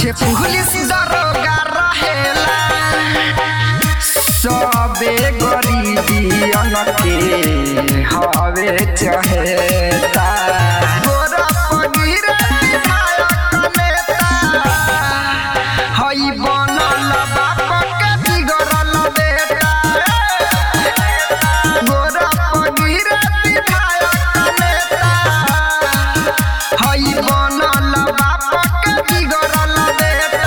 पीछे पुलिस दरोगा रहेला सबे गरीबियन के हवे चहेता गोरा पगीर विधायक नेता हई बनल बाप के बिगड़ल बेटा गोरा पगीर विधायक नेता हई बनल बाप के बिगड़ल बेटा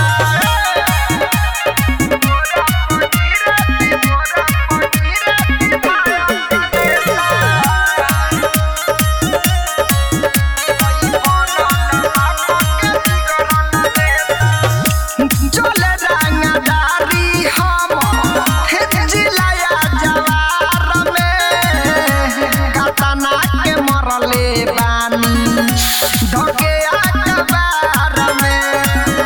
चले रंगदारी हम जिलाया जवार में कतना के मरले बानी धके अखबार में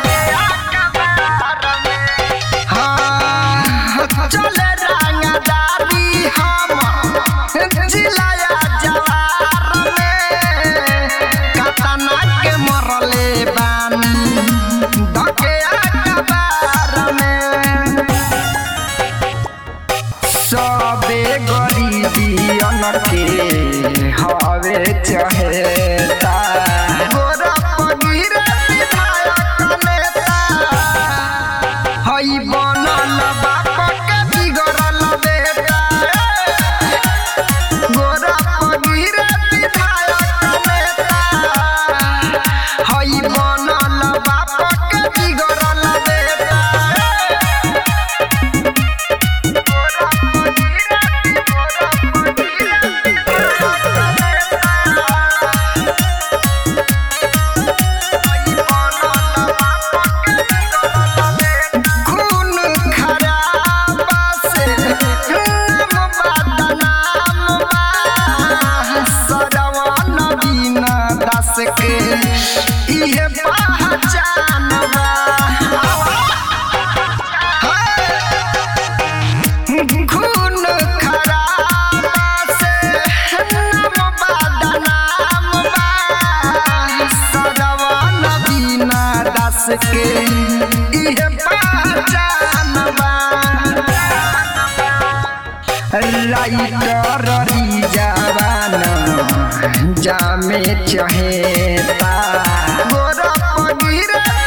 हाँ चले रंगदारी हम जिलाया जवार में कतना के मरले बानी धके अखबार में सबे गरीबियन के हवे चहेता गोरा पगीर विधायक नेता हई बनल बाप के बिगड़ल बेटा गोरा पगीर विधायक नेता हई बनल बाप के बिगड़ल बेटा खून खराबा से नाम बदनाम बा सरवन बिना दास के इहे पहचान बा खून खराबा से नाम बदनाम बा सरवन बिना दास के इहे पहचान बा राइटर जवान जामे चहेता गोरा पगीर